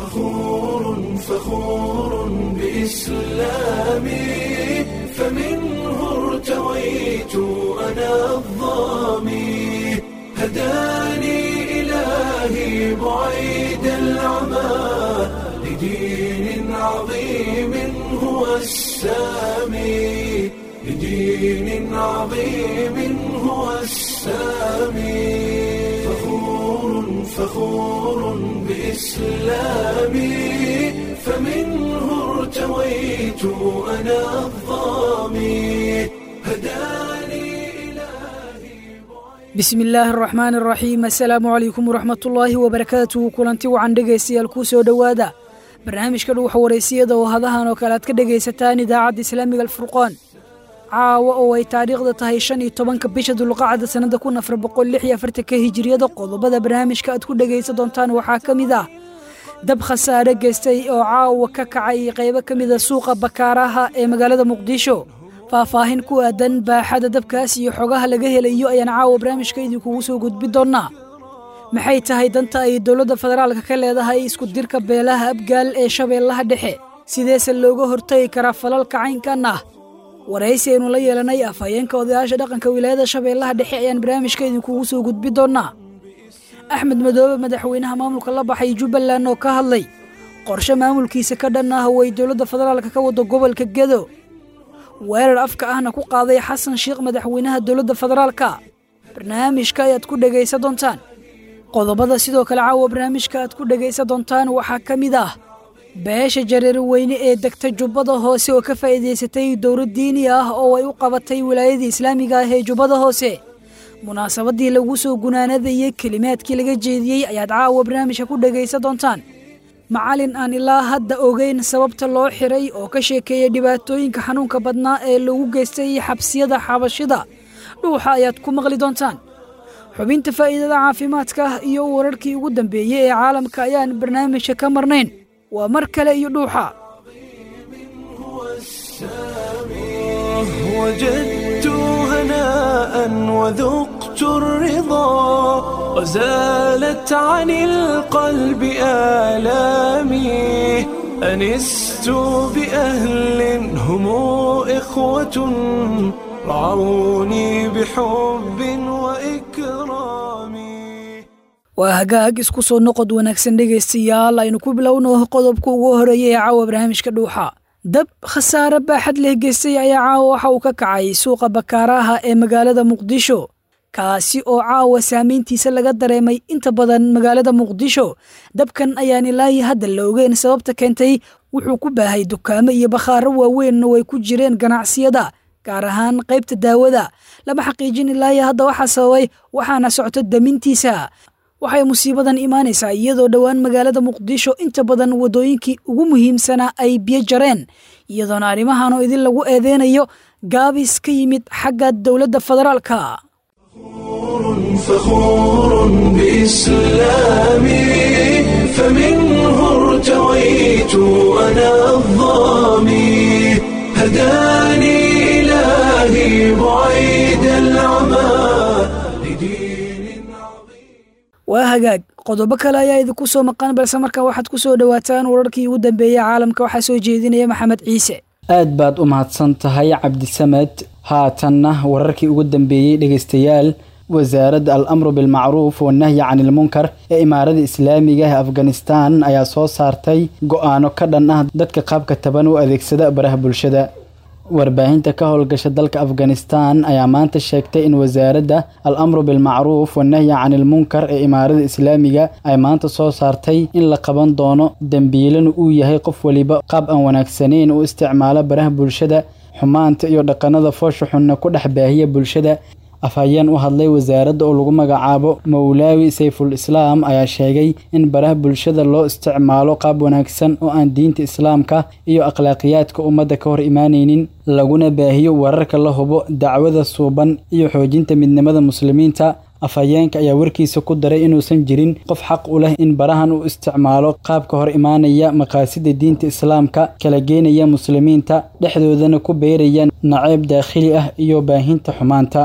فخور فخور بإسلامي فمنه ارتويت أنا الظامي هداني إلهي بعيد العمى لدين عظيم هو السامي لدين عظيم هو السامي فخور فخور بإسلامي فمنه ارتويت أنا الظامي هداني إلهي bismi illaahi araxmaani araxiim assalaamu calaykum waraxmatullaahi wabarakaatuhu kulanti wacan dhegaystayaal kuu soo dhowaada barnaamijka dhuuxa waraysiyada oo hadahan oo kale aad ka dhegaysataan idaacadda islaamiga alfurqaan caawa oo ay taariikhda tahay shan iyo tobanka bisha dulqacda sannada kun afar boqol lix iyo afartanka hijiriyada qodobada barnaamijka aad ku dhegaysan doontaan waxaa ka mid ah dab khasaare geystay oo caawa ka kacay qaybo ka mida suuqa bakaaraha ee magaalada muqdisho faahfaahin ku aadan baaxada dabkaas iyo xogaha laga helayo ayaan caawa barnaamijka idinkugu soo gudbi doonnaa maxay tahay danta ay dowladda federaalka ka leedahay isku dirka beelaha abgaal ee shabeellaha dhexe sideese looga hortagi karaa falalka caynkan ah waraysi aynu la yeelanay afhayeenka odayaasha dhaqanka wilaayada shabeellaha dhexe ayaan barnaamijka idinkugu soo gudbi doonnaa axmed madoobe madaxweynaha maamulka la baxay jubbaland oo ka hadlay qorshe maamulkiisa ka dhan ah oo ay dowladda federaalka ka wado gobolka gedo weerar afka ahna ku qaaday xasan sheikh madaxweynaha dowladda federaalka barnaamijka ayaad ku dhegaysan doontaan qodobada sidoo kale caawa barnaamijka aad ku dhegaysan doontaan waxaa ka mid ah beesha jareer weyne ee degta jubbada hoose oo ka faa'iidaysatay dowlad diini ah oo ay u qabatay wilaayadii islaamiga ah ee jubbada hoose munaasabadii lagu soo gunaanadayey kelimaadkii laga jeediyey ayaad caawa barnaamijka ku dhegaysan doontaan macalin aan ilaa hadda ogeyn sababta loo xiray oo ka sheekeeya dhibaatooyinka xanuunka badnaa ee lagu geystay xabsiyada xabashida dhuuxa ayaad ku maqli doontaan xubinta faa'iidada caafimaadka iyo wararkii ugu dambeeyey ee caalamka ayaan barnaamijka ka marnayn waa mar kale iyo dhuuxa هو السامي وجدت هناء وذقت الرضا وزالت عن القلب آلامي أنست بأهل هم إخوة رعوني بحب وإكرام waa hagaag isku soo noqod wanaagsan dhegaystayaal aynu ku bilowno qodobka ugu horeeya ee caawa barnaamijka dhuuxa dab khasaare baaxad leh geystay ayaa caawa waxa uu ka kacay suuqa bakaaraha ee magaalada muqdisho kaasi oo caawa saamayntiisa laga dareemay inta badan magaalada muqdisho dabkan ayaan ilaahi hadda la ogeyn sababta keentay wuxuu ku baahay dukaamo iyo bakhaaro waaweynna way ku jireen ganacsiyada gaar ahaan qaybta daawada lama xaqiijin ilaahi hadda waxaa sababay waxaana socto damintiisa waxay musiibadan imaanaysaa iyadoo dhowaan magaalada muqdisho inta badan waddooyinkii ugu muhiimsanaa ay biyo jareen iyadoona arrimahanoo idin lagu eedeynayo gaabis ka yimid xagga dowladda federaalka فخور بإسلامي فمنه ارتويت أنا الظامي هداني إلهي بعيد العمى لدين عظيم waa hagaag qodobo kale ayaa idinku soo maqan balse markaa waxaad ku soo dhowaataan wararkii ugu dambeeyey caalamka waxaa soo jeedinaya maxamed ciise aad baad u mahadsan tahay cabdisamed haatanna wararkii ugu dambeeyey dhegaystayaal wasaaradda al amru bilmacruuf wanahyi canilmunkar ee imaarada islaamiga ee afghanistan ayaa soo saartay go-aano ka dhan ah dadka qaabka taban u adeegsada baraha bulshada warbaahinta ka howlgasha dalka afghanistan ayaa maanta sheegtay in wasaaradda al amru bilmacruuf wanahyi canilmunkar ee imaarada islaamiga ay maanta soo saartay in la qaban doono dembiilana uu yahay qof waliba qaab aan wanaagsaneyn u isticmaala baraha bulshada xumaanta iyo dhaqanada foosha xunna ku dhex baahiya bulshada afhayeen u hadlay wasaaradda oo lagu magacaabo mowlaawi sayful islaam ayaa sheegay in baraha bulshada loo isticmaalo qaab wanaagsan oo aan diinta islaamka iyo akhlaaqiyaadka ummadda ka hor imaanaynin laguna baahiyo wararka la hubo dacwada suuban iyo xoojinta midnimada muslimiinta afhayeenka ayaa warkiisa ku daray inuusan jirin qof xaq u leh in barahan u isticmaalo qaabka hor imaanaya maqaasida diinta islaamka kala geenaya muslimiinta dhexdoodana ku beeraya naceyb daakhili ah iyo baahinta xumaanta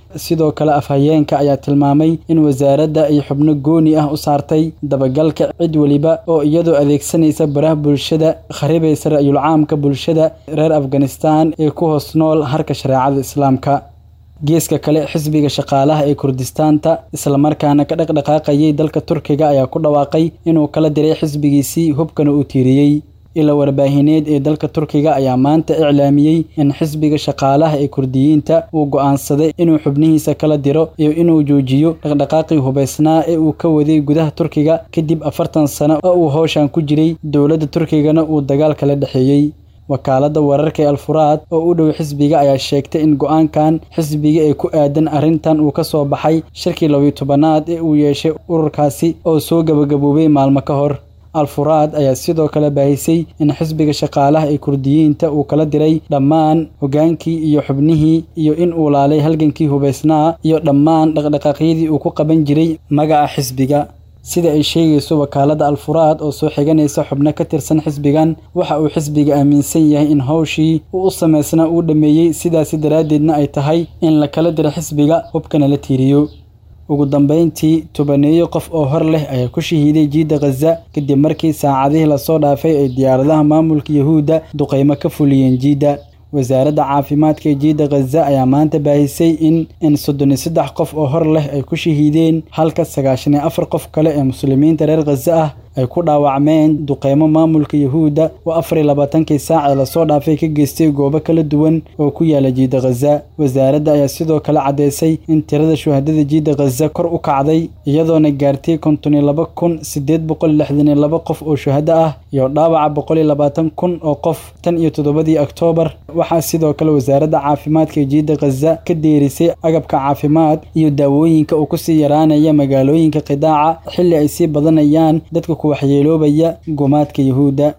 sidoo kale afhayeenka ayaa tilmaamay in wasaaradda ay xubno gooni ah u saartay dabagalka cid weliba oo iyadoo adeegsanaysa baraha bulshada kharibaysa ra'yul caamka bulshada reer afghanistan ee ku hoos nool harka shareecada islaamka geeska kale xisbiga shaqaalaha ee kurdistaanta islamarkaana ka dhaqdhaqaaqayay dalka turkiga ayaa ku dhawaaqay inuu kala diray xisbigiisii hubkana uu tiiriyey ila warbaahineed ee dalka turkiga ayaa maanta iclaamiyey in xisbiga shaqaalaha ee kurdiyiinta uu go'aansaday inuu xubnihiisa kala diro iyo inuu joojiyo dhaqdhaqaaqii hubaysnaa ee uu ka waday gudaha turkiga kadib afartan sano oo uu howshan ku jiray dowladda turkigana uu dagaal kala dhexeeyey wakaaladda wararka ee alfuraad oo u dhow xisbiga ayaa sheegtay in go'aankan xisbiga ee ku aadan arrintan uu ka soo baxay shirkii labiyo tobanaad ee uu yeeshay ururkaasi oo soo gabagaboobay maalmo ka hor alfuraad ayaa sidoo kale baahisay in xisbiga shaqaalaha ee kurdiyiinta uu kala diray dhammaan hogaankii iyo xubnihii iyo in uu laalay halgankii hubaysnaa iyo dhammaan dhaqdhaqaaqyadii uu ku qaban jiray magaca xisbiga sida ay sheegayso wakaaladda alfuraad oo soo xiganaysa xubno ka tirsan xisbigan waxa uu xisbiga aaminsan yahay in howshii uu u samaysnaa uu dhammeeyey sidaasi daraaddeedna ay tahay in la kala diro xisbiga hubkana la tiiriyo ugu dambayntii tobaneeyo qof oo hor leh ayaa ku shahiiday jiidda khaza kadib markii saacadihii lasoo dhaafay ay diyaaradaha maamulka yahuudda duqaymo ka fuliyeen jiidda wasaaradda caafimaadka ee jiidda khaza ayaa maanta baahisay in in soddon iyo saddex qof oo hor leh ay ku shahiideen halka sagaashan iyo afar qof kale ee muslimiinta reer khaza ah ay ku dhaawacmeen duqeymo maamulka yahuudda oo afar iyo labaatankii saac ee lasoo dhaafay ka geystay goobo kala duwan oo ku yaala jiidda khaza wasaaradda ayaa sidoo kale caddeysay in tirada shuhadada jiidda khaza kor u kacday iyadoona gaartay konton iyo laba kun siddeed boqol lixdan iyo laba qof oo shuhado ah iyo dhaawaca boqol iyo labaatan kun oo qof tan iyo toddobadii oktoobar waxaa sidoo kale wasaaradda caafimaadka ee jiidda khaza ka deerisay agabka caafimaad iyo daawooyinka uu kusii yaraanaya magaalooyinka qidaaca xilli ay sii badanayaan dadka ku waxyeeloobaya gumaadka yahuudda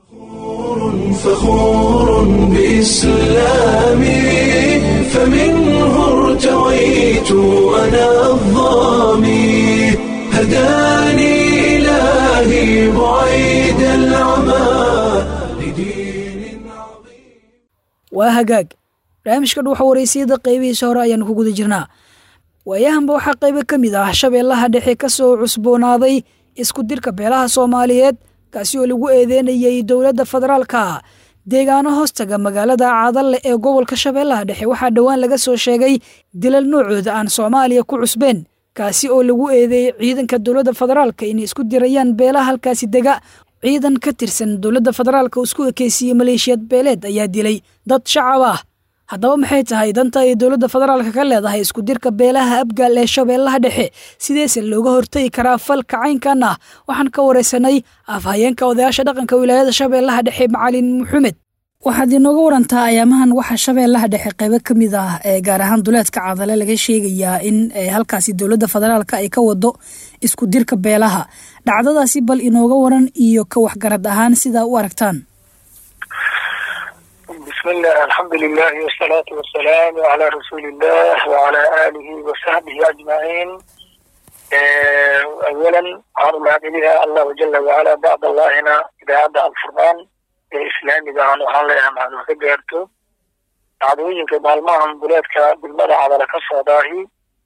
فخور بإسلامي فمنه ارتويت أنا الظامي هداني إلهي بعيد العمى لدين عظيم waa hagaag barnaamijka dhuuxa waraysiyada qaybihiisa hore ayaanu ku guda jirnaa waayahanba waxaa qaybo ka mid ah shabeellaha dhexe ka soo cusboonaaday isku dirka beelaha soomaaliyeed kaasi oo lagu eedeynayay dowladda federaalka deegaano hoostaga magaalada caadalle ee gobolka shabeellaha dhexe waxaa dhowaan laga soo sheegay dilal noocooda aan soomaaliya ku cusbeen kaasi oo lagu eedeeyey ciidanka dowladda federaalka inay isku dirayaan beelaha halkaasi dega ciidan ka tirsan dowladda federaalka oo isku ekeysiiyey maleeshiyad beeleed ayaa dilay dad shacab ah haddaba maxay tahay danta ay dowladda federaalka ka leedahay isku dirka beelaha abgaal ee shabeellaha dhexe sideese looga hortagi karaa falka caynkan ah waxaan ka waraysanay afhayeenka odayaasha dhaqanka wilaayada shabeellaha dhexe macalin maxamed waxaad inooga warantaa ayaamahan waxaa shabeellaha dhexe qaybo ka mid ah ee gaar ahaan duleedka cadale laga sheegayaa in halkaasi dowladda federaalka ay ka wado isku dirka beelaha dhacdadaasi bal inooga waran iyo ka waxgarad ahaan sidaa u aragtaan بسم الله الحمد لله والصلاة والسلام على رسول الله وعلى آله وصحبه أجمعين أولا عرض هذه الله جل وعلا بعد الله هنا إذا عدى الفرمان الإسلام إذا عنه حالي أم عنه كبيرته دعوينك بالمهم بلادك بالمدى على لكسة داهي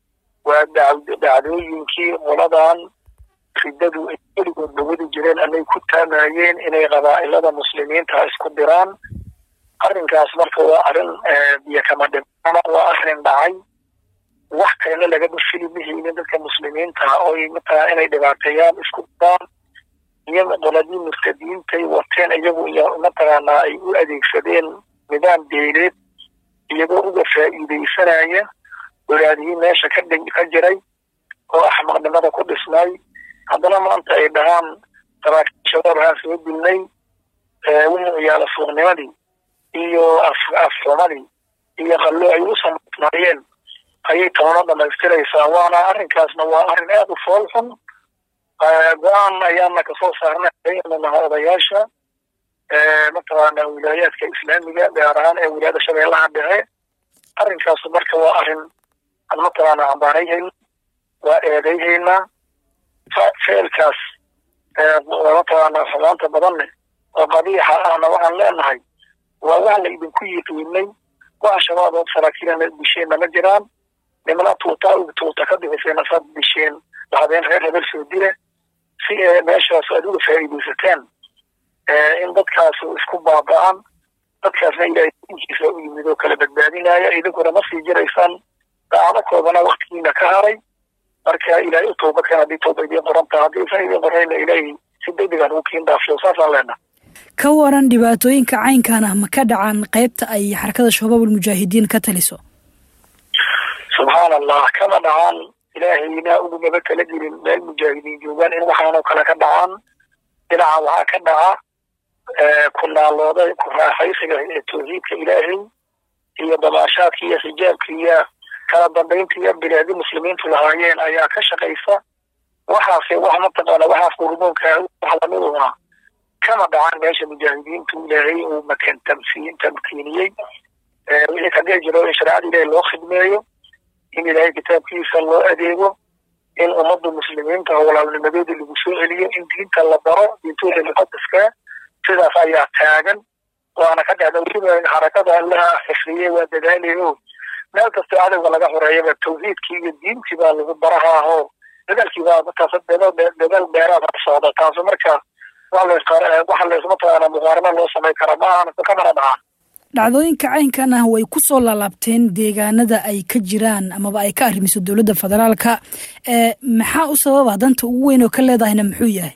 ودعوينك ولدان ridadu ay weligood dawadi jireen anay ku taamayeen inay qabaa'ilada muslimiinta isku diraan arrinkaas marka waa arrin biyo kama dhimana waa arrin dhacay wax kalena lagama fili mahaynin dadka muslimiinta oo matala inay dhibaateeyaan isku diraan iyo qoladii murtadiintay wateen iyagu iyo mataqaanaa ay u adeegsadeen nidaam beeleed iyagoo uga faa'iidaysanaya walaadihii meesha ka ka jiray oo axmaqnimada ku dhisnay haddana maanta ay dhahaan saraakiil shabaab haan soo dilnay wixii ciyaala suuqnimadii iyo afxumadii iyo qallo ay u samaysnaayeen ayay tabano dhamaystiraysaa waana arrinkaasna waa arrin aad u fool xun go-aan ayaana kasoo saarnay naha odayaasha mataqaana wilaayaadka islaamiga gaar ahaan ee wilaayada shabeellaha dhexe arrinkaasu marka waa arrin aan mataqaana cambaarayhayna waa eedayhaynaa ficilkaas mataqaana xumaanta badanne oo qabiixa ahna waxaan leenahay waa wax la idinku yiqiinay wax shabaab oo saraakiilana disheenna ma jiraan nimana tuutaa u tuuta ka bixiseen asaad disheen dhahdeen reer hebel soo dile si ee meeshaas aad uga faa'iidaysateen in dadkaas isku baaba'an dadkaasna ilaahay dinkiisa u yimid oo kala badbaadinaya idinkuna ma sii jiraysaan daacado koodana waktigiina ka haray marka ilaahay u tooba keen haddii tooba idiin qoran taha haddii isan idiin qorayna ilaahay si degdegan uu kiin dhaafiyo saasaan leenaha ka waran dhibaatooyinka caynkan ah ma ka dhacaan qaybta ay xarakada shabaab almujaahidiin ka taliso subxaan allah kama dhacaan ilaahayna ugumaba kala gelin meel mujaahidiin joogaan in waxaanoo kale ka dhacaan dhinaca waxaa ka dhaca ku naalooda ku raaxaysiga ee tawxiidka ilaahay iyo damaashaadka iyo xijaabka iyo kala dambaynta iyo bilaadi muslimiintu lahaayeen ayaa ka shaqaysa waxaase wax mataqaana waxaas qurmoonka wax lamiduna kama dhacan meesha mujaahidiintu ilaahay uu makan tamsiin tamkiiniyey wixii kadee jiro in shareecada ilaahay loo khidmeeyo in ilaahay kitaabkiisa loo adeego in ummadda muslimiinta walaalnimadeeda lagu soo celiyo in diinta la baro diintooda muqadaskaa sidaas ayaa taagan waana ka dhacda weliba xarakada allaha xifriyey waa dadaalayo meel kastoo cadowga laga xoreeyaba tawxiidkii iyo diintii baa lagu baraha aho dadaalkii baa markaas dadaal dheeraad ka socda taasu marka waxa laysmataqaana muqaarano loo samay kara ma ahan kamana dhacaan dhacdooyinka caynkan ah way ku soo laalaabteen deegaanada ay ka jiraan amaba ay ka arrimiso dowladda federaalka maxaa u sababa danta ugu weyn oo ka leedahayna muxuu yahay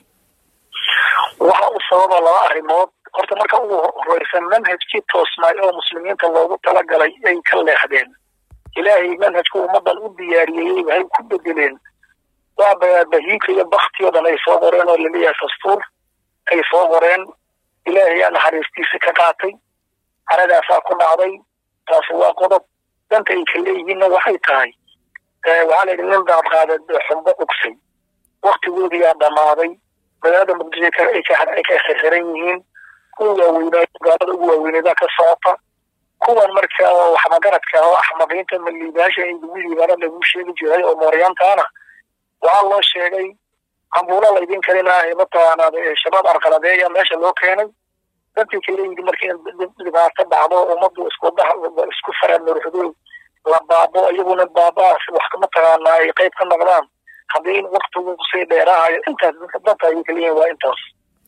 waxa u sababa laba arrimood horta marka ugu horeysa manhajkii toosnaay oo muslimiinta loogu talagalay ay ka leexdeen ilaahay manhajku ummadan u diyaariyeyey waxay ku bedeleen waa bahiinka iyo bakti o dhan ay soo qoreen oo laleeyahay dastuur ay soo qoreen ilaahay aa naxariistiisa ka qaatay caradaasaa ku dhacday taasi waa qodob danta ay ka leeyihiinna waxay tahay waxaa la yidhi nin daad qaada xumbo ugsay waktigoodiyaa dhammaaday magaalada muqdisho ay ka xirxiran yihiin kuwa waaweynaa gaalada ugu waaweyneedaa ka socota kuwan marka waxmagaradka oo axmadiinta maliibaasha in lagu liibaana lagu sheegi jiray oo mooryaantaana waxaa loo sheegay cambuulo laydin kalinaahay mataqaanaa shabaab arqaladeeya meesha loo keenay dantii kale yidhi markii dhibaato dhacdo ummaddu isku isku faramuruxdo la baabo iyaguna baabaas wax mataqaanaa ay qayb ka noqdaan haddii waktigu kusii dheeraahayo intaas danta ayay kaliyihin waa intaas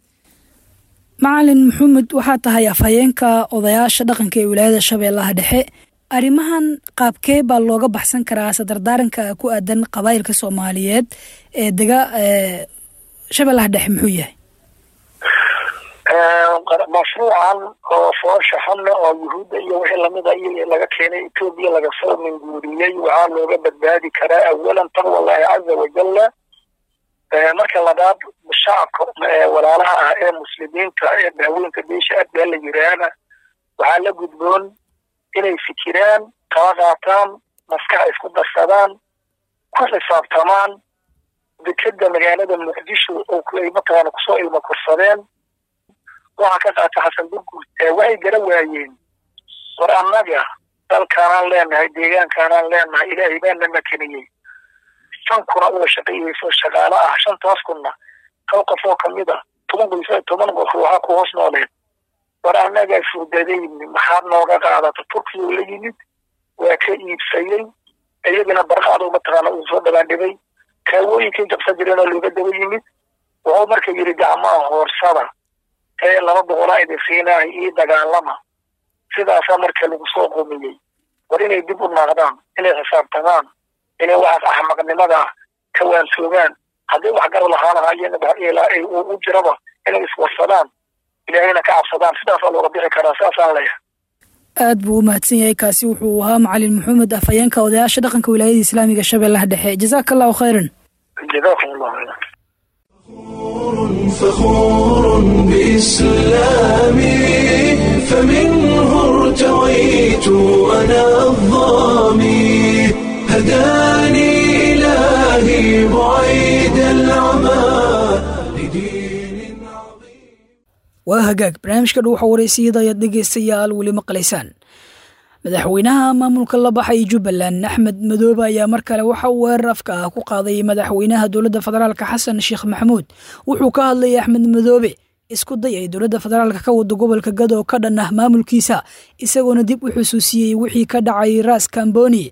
macalin maxamed waxaa tahay afhayeenka odayaasha dhaqanka ee wilaayada shabeellaha dhexe arrimahan qaabkee baa looga baxsan karaa sadardaaranka ku aadan qabaayilka soomaaliyeed ee dega shabeellaha dhexe muxuu yahay mashruucan oo foosha xunna oo yuhuudda iyo wixii lamida iyo laga keenay etoobiya laga soo minguuriyey waxaa looga badbaadi karaa awalan taqwallahi caza wajalla marka labaad shacabka walaalaha ah ee muslimiinta ee daaweynka beesha adbaa la yiraahna waxaa la gudboon inay fikiraan kala qaataan maskax isku darsadaan ku xisaabtamaan dekeda magaalada muqdisho oo ay mataqaana kusoo ilmo kursadeen waxaa ka qaata xasan burgur waxay gara waayeen war annaga dalkaanaan leenahay deegaankaanaan leenahay ilaahay baa na makeniyey shan kuna uga shaqeeyeyso shaqaalo ah shantaas kunna hal qof oo kamid a toban qoys toban qof waxaa ku hoos nooleed war annagaa furdadayni maxaad nooga qaadata turkiya la yimid waa ka iibsayey iyagana barqaado mataqaana uu soo dhabaandhibay kaawooyinkii jabsan jireen oo looga daba yimid wuxuu marka yidhi gacmaha hoorsada ee laba boqolaa idin siinahay ii dagaalama sidaasaa marka lagu soo qumiyey war inay dib u naaqdaan inay xisaabtamaan inay waxaas axmaqnimada ka waansoogaan haddii wax gar lahaan lahaayeen u jiraba inay iswarsadaan ilaahayna ka cabsadaan sidaasaa looga bixi karaa saasaan leeyahay aad buu u mahadsan yahay kaasi wuxuu ahaa macalin maxamed afhayeenka odayaasha dhaqanka wilaayada islaamiga shabeellaha dhexe jazaaka allahu khayran jazakum allahu khayran فخور بإسلامي فمنه ارتويت أنا الظامي هداني إلهي بعيد العمى لدين عظيم waa hagaag barnaamijka dhow waxaa wareysiyada ayaad dhegaystayaal weli maqlaysaan madaxweynaha maamulka la baxay jubbaland axmed madoobe ayaa mar kale waxa uu weerar afka ah ku qaaday madaxweynaha dowladda federaalka xasan sheekh maxamuud wuxuu ka hadlayay axmed madoobe isku day ay dowladda federaalka ka wado gobolka gado oo ka dhan ah maamulkiisa isagoona dib u xusuusiyey wixii ka dhacay raas kamboni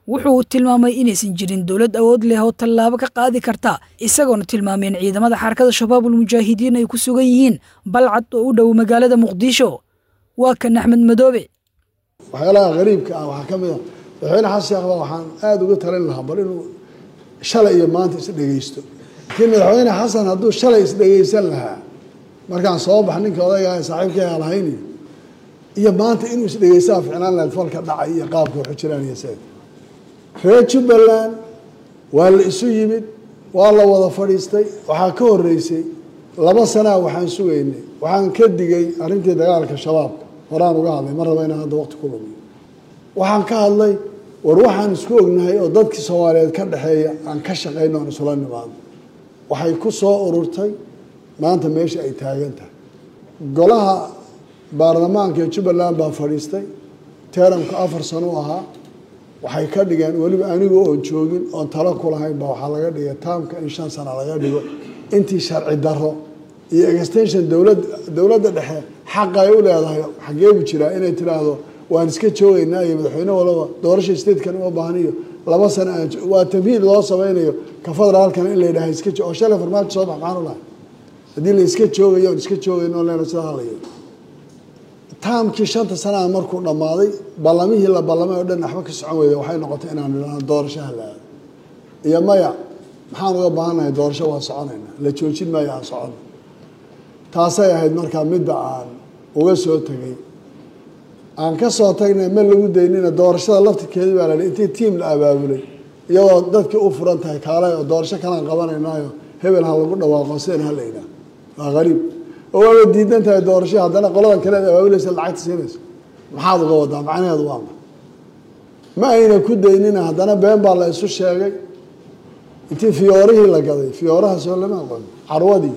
wuxuu tilmaamay inaysan jirin dowlad awood leh oo tallaabo ka qaadi karta isagoona tilmaameen ciidamada xarakada shabaabul mujaahidiin ay ku sugan yihiin balcad oo u dhow magaalada muqdisho waa kan axmed madoobe waxyaalaha qariibka ah waxaa ka mid a madaxweyne xasan sheekh baa waxaan aada uga talin lahaa bal inuu shalay iyo maanta isdhegeysto laakiin madaxweyne xasan hadduu shalay isdhegeysan lahaa markaan soo bax ninka odayga saaxiibkay lahayn iyo maanta inuu isdhegeystaa ficnaan lahayd falka dhacay iyo qaabka waxu jiraan iyo seed reer jubbaland waa la isu yimid waa la wada fadhiistay waxaa ka horeysay laba sanaa waxaan sugaynay waxaan ka digay arrintii dagaalka shabaabka horaan uga hadlay ma raba inaan hadda waqti ku lumiyo waxaan ka hadlay war waxaan isku ognahay oo dadkii soomaaliyeed ka dhexeeya aan ka shaqayno aan isula nimaadno waxay ku soo ururtay maanta meesha ay taagan tahay golaha baarlamaanka ee jubbaland baa fadhiistay teeramka afar sano u ahaa waxay ka dhigeen weliba anigu oon joogin oon talo ku lahayn baa waxaa laga dhigay taamka in shan sana laga dhigo intii sharci daro iyo extension dowlad dowladda dhexe xaqa ay u leedahay xageebu jiraa inay tiraahdo waan iska joogaynaa iyo madaxweyne walaba doorasha statekan uma baahniyo laba sano aan waa tamhiid loo samaynayo ka federaalkana in la yidhaha iska oo shalay farmaajo soo bax maxaan u lahay haddii la iska joogayo on iska joogayno leena sida halayo taamkii shanta sanaa markuu dhammaaday ballamihii la ballamay oo dhan waxba ka socon weyda waxay noqotay inaan idhaahno doorashaha la aado iyo maya maxaan uga baahannahay doorasho waa soconaynaa la joojin maayo aan socono taasay ahayd markaa midda aan uga soo tegay aan ka soo tagnay ma lagu daynina doorashada laftirkeedii baa la hi intii tiim la abaabulay iyadoo dadkii u furan tahay kaalay oo doorasho kalaan qabanaynaayo hebel ha lagu dhawaaqo sidan ha la yidhaah waa qariib oo waaba diidan tahay doorasho haddana qoladan kale ad abaabulaysa lacagta siinayso maxaad uga wadaa macnaheedu waa ma ma ayna ku daynina haddana been baa la isu sheegay intii fiyoorihii la gaday fiyooraha soo lama aqoon carwadii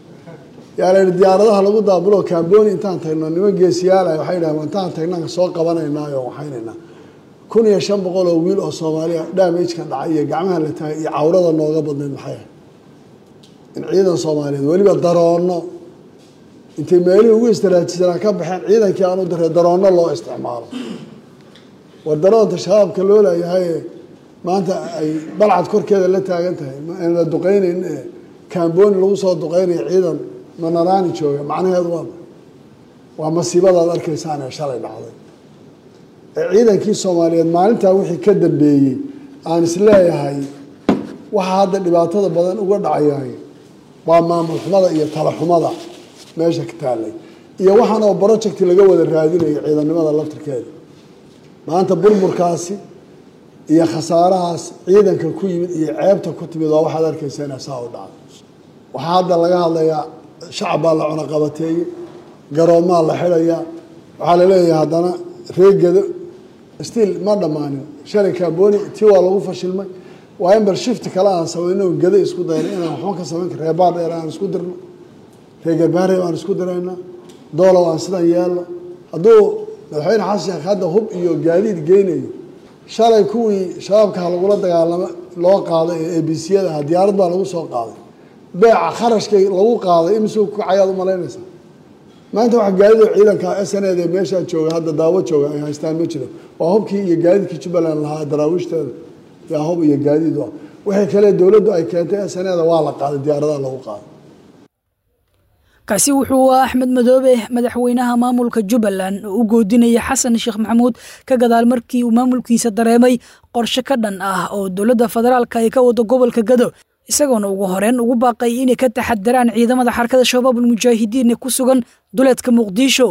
yaa la yihi diyaaradaha lagu daabulo camboni intaan tagno niman geesiyaalahay waxay dhahen intaan tagnaan soo qabanaynaayo waxaynaynaa kun iyo shan boqol oo wiil oo soomaaliya damageka dhacay iyo gacmaha la taagay iyo cawrada nooga badnayd maxay ahayd in ciidan soomaaliyeed weliba daroono intay meelihii ugu istaraatisanaa ka baxeen ciidankii aan u daray daroonno loo isticmaalo war daroonta shabaabka loo leeyahay maanta ay balcad korkeeda la taagan tahay aan la duqeynayn ee camboni lagu soo duqeynayo ciidan manaraani jooga macnaheedu waa waa masiibadaad arkaysaan ee shalay dhacday ee ciidankii soomaaliyeed maalintaa wixii ka dambeeyey aan isleeyahay waxaa hadda dhibaatada badan uga dhacayahay waa maamul xumada iyo tala xumada meesha ka taalay iyo waxaan oo project laga wada raadinayo ciidannimada laftirkeeda maanta burburkaasi iyo khasaarahaas ciidanka ku yimid iyo ceebta ku timid waa waxaad arkaysa inaa saa u dhacdo waxaa hadda laga hadlayaa shacab baa la cunaqabateeyey garoomaa la xidhayaa waxaa la leeyahay haddana reegado stiil ma dhammaanin shalay kaaboni tii waa lagu fashilmay waa in bal shifti kale aan samayno gado isku dayno inaan waxba ka samayn kar reebaar dheer aan isku dirno reegarbaare aan isku dirayna doolow aan sidan yeelno hadduu madaxweyne xasan sheekh hadda hub iyo gaadiid geynayo shalay kuwii shabaabkaha lagula dagaalamo loo qaaday ee abciyada aha diyaarad baa lagu soo qaaday beeca kharashkay lagu qaaday imisuu kacayaad u malaynaysaa maanta wax gaadido ciidanka s n ed ee meeshaa jooga hadda daawo jooga ay haystaan ma jiro waa hubkii iyo gaadiidkii jubbaland lahaa daraawiishteeda yaa hub iyo gaadiid u ah wixii kale dowladdu ay keentay s n eda waa la qaaday diyaaradaha lagu qaaday kaasi wuxuu ah axmed madoobe madaxweynaha maamulka jubbaland oo u goodinaya xasan sheekh maxamuud ka gadaal markii uu maamulkiisa dareemay qorshe ka dhan ah oo dowladda federaalka ay ka wado gobolka gado isagoona ugu horeyn ugu baaqay inay ka taxadaraan ciidamada xarakada shabaabul mujaahidiin ee ku sugan duleedka muqdisho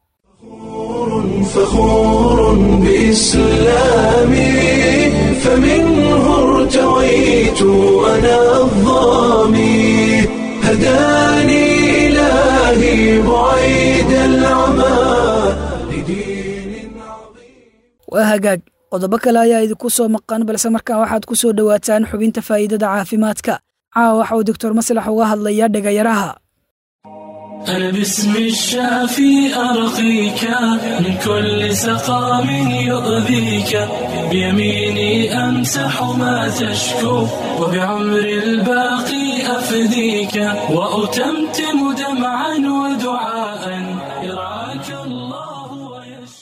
فخور بإسلامي فمنه ارتويت أنا الظامي هداني إلهي بعيد العمى لدين عظيم waa hagaag qodobo kale ayaa idinku soo maqan balse markaa waxaad ku soo dhowaataan xubinta faa'iidada caafimaadka caawa waxa uu doctor maslax uga hadlayaa dhegayaraha أنا باسم الشافي أرقيك من كل سقام يؤذيك بيميني أمسح ما تشكو وبعمر الباقي أفديك وأتمتم دمعا ودعاء يرعاك الله ويشفي بسم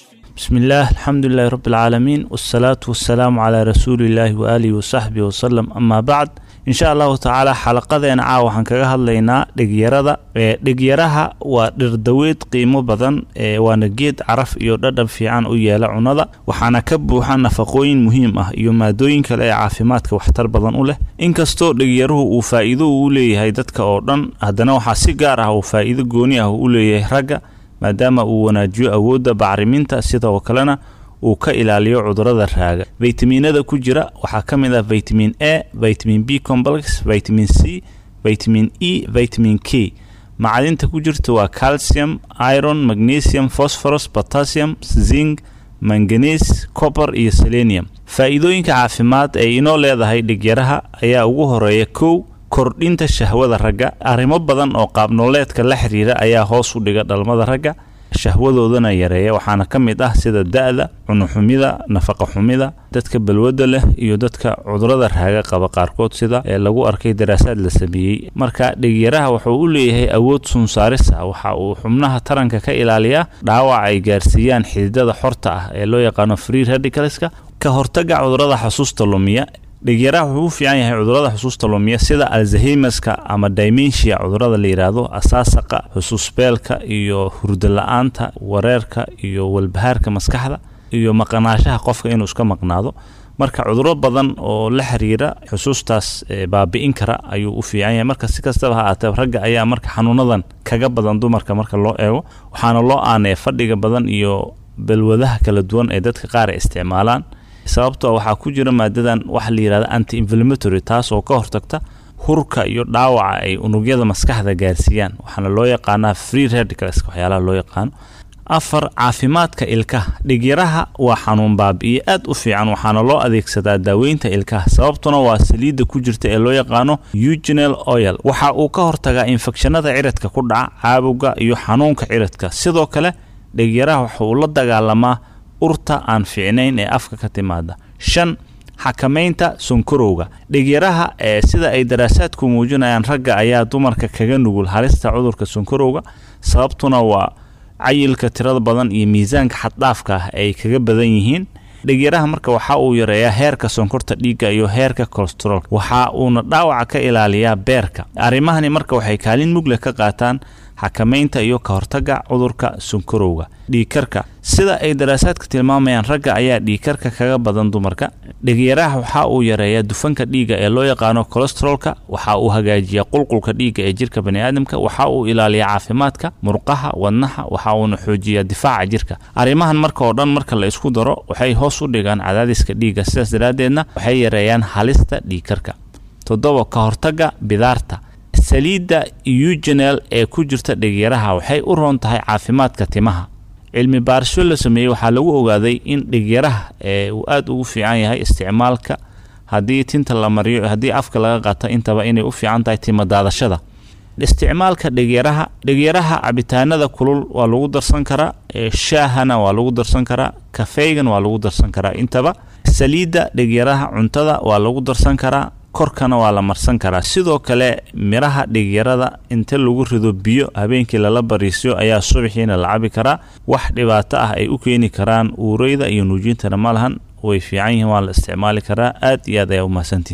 بسم الله الحمد لله رب العالمين والصلاة والسلام على رسول الله وآله وصحبه وسلم أما بعد إن شاء الله تعالى xalaqadeena caawa waxaan kaga hadlaynaa dhigyarada dhigyaraha waa dhirdaweyd qiimo badan waana geed caraf iyo dhadhan fiican u yeela cunada waxaana ka buuxa nafaqooyin muhiim ah iyo maadooyin kale ee caafimaadka waxtar badan u leh inkastoo dhigyaruhu uu faa'iido uu leeyahay dadka oo dhan haddana waxaa si gaar ah uu faa'iido gooni ah u leeyahay ragga maadaama uu wanaajiyo awoodda bacriminta sidoo kalena uu ka ilaaliyo cudurada raaga faytamiinada ku jira waxaa ka mid ah vitamin a vitamin b complex vitamin c vitamin e vitamin k macdinta ku jirta waa calcium iron magnesium phosphorus potassium zinc manganese copper iyo selenium faa'iidooyinka caafimaad ee inoo leedahay dhigyaraha ayaa ugu horeeya kow kordhinta shahwada ragga arrimo badan oo qaabnooleedka la xiriira ayaa hoos u dhiga dhalmada ragga shahwadoodana yareeya waxaana ka mid ah sida da-da cunuxumida nafaqa xumida dadka balwadda leh iyo dadka cudurada raaga qaba qaarkood sida ee lagu arkay daraasaad la sameeyey marka dhigyaraha wuxuu u leeyahay awood sunsaaris ah waxa uu xubnaha taranka ka ilaaliyaa dhaawac ay gaarsiiyaan xididada xorta ah ee loo yaqaano free radicalska ka hortaga cudurada xasuusta lumiya dhigyaraha wuxuu u fiican yahay cudurada xusuusta lumiya sida alzaheimerska ama dimensia cudurada la yidhaahdo asaasaqa xusuusbeelka iyo hurdo la-aanta wareerka iyo walbahaarka maskaxda iyo maqanaashaha qofka inuu iska maqnaado marka cuduro badan oo la xiriira xusuustaas baabi'in kara ayuu u fiican yahay marka si kastaba ha aatee ragga ayaa marka xanuunadan kaga badan dumarka marka loo eego waxaana loo aaneya fadhiga badan iyo balwadaha kala duwan ee dadka qaar ay isticmaalaan sababtoo waxaa ku jira maadadan waxa la yidhahda anti inflammatory taas oo ka hortagta hurka iyo dhaawaca ay unugyada maskaxda gaarsiiyaan waxaana loo yaqaanaa free radicals waxyaalaha loo yaqaano afar caafimaadka ilkaha dhigyaraha waa xanuun baabi'iye aad u fiican waxaana loo adeegsadaa daaweynta ilkaha sababtuna waa saliidda ku jirta ee loo yaqaano eugenel oil waxa uu ka hortagaa infekshanada ciridka ku dhaca caabowga iyo xanuunka ciridka sidoo kale dhigyaraha waxa uu la dagaalamaa urta aan fiicnayn ee afka ka timaada shan xakamaynta sonkorowga dhigyaraha ee sida ay daraasaadku muujinayaan ragga ayaa dumarka kaga nugul halista cudurka sonkorowga sababtuna waa cayilka tirada badan iyo miisaanka xaddhaafka ah ay kaga badan yihiin dhigyaraha marka waxa uu yareeyaa heerka sonkorta dhiigga iyo heerka kolesteroolka waxa uuna dhaawaca ka ilaaliyaa beerka arrimahani marka waxay kaalin mugle ka qaataan xakamaynta iyo ka hortagga cudurka sonkorowga dhiigkarka sida ay daraasaadka tilmaamayaan ragga ayaa dhiigkarka kaga badan dumarka dhigyaraha waxa uu yareeyaa dufanka dhiigga ee loo yaqaano kolesteroolka waxa uu hagaajiyaa qulqulka dhiigga ee jirka baniaadamka waxa uu ilaaliyaa caafimaadka murqaha wadnaha waxa uuna xoojiyaa difaaca jirka arrimahan marka oo dhan marka la isku daro waxay hoos u dhigaan cadaadiska dhiigga sidaas daraaddeedna waxay yareeyaan halista dhiigkarka toddoba ka hortagga bidaarta saliidda eugenel ee ku jirta dhigyaraha waxay u roon tahay caafimaadka timaha cilmi baarisho la sameeyey waxaa lagu ogaaday in dhigyaraha ee uu aada ugu fiican yahay isticmaalka haddii tinta la mariyo haddii afka laga qato intaba inay u fiican tahay timo daadashada isticmaalka dhigyaraha dhigyaraha cabitaanada kulul waa lagu darsan karaa shaahana waa lagu darsan karaa kafeygan waa lagu darsan karaa intaba saliidda dhigyaraha cuntada waa lagu darsan karaa korkana waa la marsan karaa sidoo kale miraha dhigyarada inta lagu rido biyo habeenkii lala bariisyo ayaa subaxiina la cabi karaa wax dhibaato ah ay u keeni karaan uureyda iyo nuujintana ma lahan way fiican yihiin waa la isticmaali karaa aad iyo aad ayaa u mahadsantihin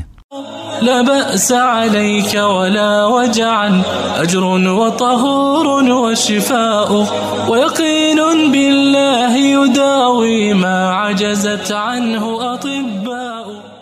لا بأس عليك ولا وجعا أجر وطهور وشفاء ويقين بالله يداوي ما عجزت عنه أطباء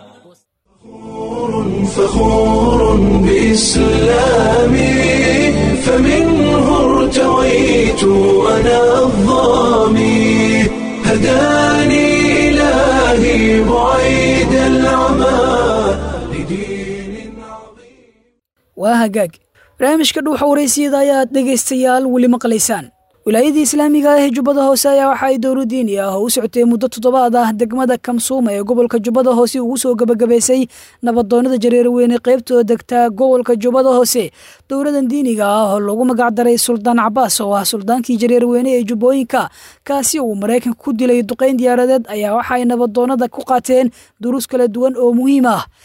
فخور بإسلامي فمنه ارتويت أنا الظامي هداني إلهي بعيد العمى لدين عظيم waa hagaag barnaamijka dhuuxa waraysiyada ayaad dhegaystayaal weli maqlaysaan wilaayadii islaamiga ah ee jubbada hoose ayaa waxa ay dowro diini ah oo u socotay muddo toddobaad ah degmada kamsuuma ee gobolka jubbada hoose ugu soo gebagabaysay nabadoonada jareerweyne qaybtooda degtaa gobolka jubbada hoose dowladan diiniga ah oo lagu magacdaray suldaan cabaas oo ah suldaankii jareerweyne ee jubbooyinka kaasi uu maraykanka ku dilay duqayn diyaaradeed ayaa waxa ay nabadoonada ku qaateen duruus kala duwan oo muhiim ah